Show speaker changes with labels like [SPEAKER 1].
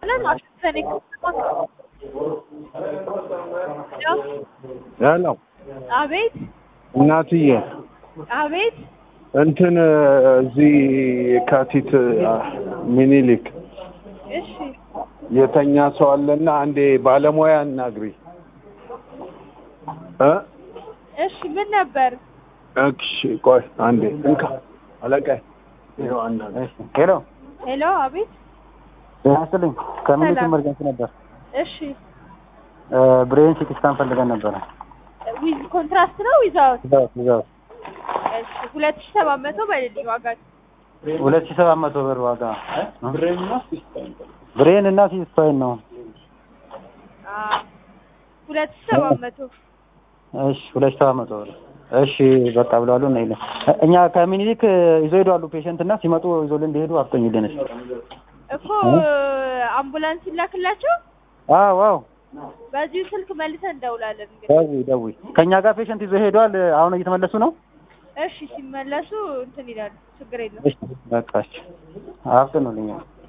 [SPEAKER 1] ብለን አሽተን
[SPEAKER 2] ሄሎ
[SPEAKER 1] አቤት
[SPEAKER 2] እናትዬ
[SPEAKER 1] አቤት
[SPEAKER 2] እንትን እዚህ የካቲት ሚኒሊክ
[SPEAKER 1] እሺ
[SPEAKER 2] የተኛ ሰው አለና አንዴ ባለሙያ እናግሪ እ
[SPEAKER 1] እሺ ምን ነበር
[SPEAKER 2] እሺ ቆይ አንዴ እንካ አለቃዬ ይኸው አናግሪ
[SPEAKER 3] ሄሎ
[SPEAKER 1] ሄሎ አቤት
[SPEAKER 3] ጤና ይስጥልኝ። ከሚኒት
[SPEAKER 1] ሰላም።
[SPEAKER 3] ኢመርጀንሲ ነበር።
[SPEAKER 1] እሺ
[SPEAKER 3] ብሬን ሲቲ ስካን ፈልገን ነበረ።
[SPEAKER 1] ዊዝ ኮንትራስት ነው ዊዛውት
[SPEAKER 3] ይዛው ይዛው
[SPEAKER 1] እሺ ሁለት ሺህ ሰባት መቶ በልልኝ ዋጋ
[SPEAKER 3] ሁለት ሺህ ሰባት መቶ ብር ዋጋ ብሬን እና ሲቲ ስፓይን ነው።
[SPEAKER 1] አዎ ሁለት ሺህ ሰባት መቶ
[SPEAKER 3] እሺ ሁለት ሺህ ሰባት መቶ ብር እሺ በቃ ብለዋሉ እና ይለ እኛ ከሚኒሊክ ይዞ ሄደዋሉ ፔሸንት እና ሲመጡ ይዞልን እንዲሄዱ አፍጠኝልን እስኪ።
[SPEAKER 1] እኮ አምቡላንስ ይላክላቸው
[SPEAKER 3] አዎ አዎ
[SPEAKER 1] በዚሁ ስልክ መልሰን እንደውላለን እንግዲህ
[SPEAKER 3] ደውይ ደውይ። ከእኛ ጋር ፔሸንት ይዞ ሄደዋል። አሁን እየተመለሱ ነው።
[SPEAKER 1] እሺ ሲመለሱ እንትን ይላሉ ችግር የለም
[SPEAKER 3] እሺ በቃ እሺ አፍጥኑልኝ።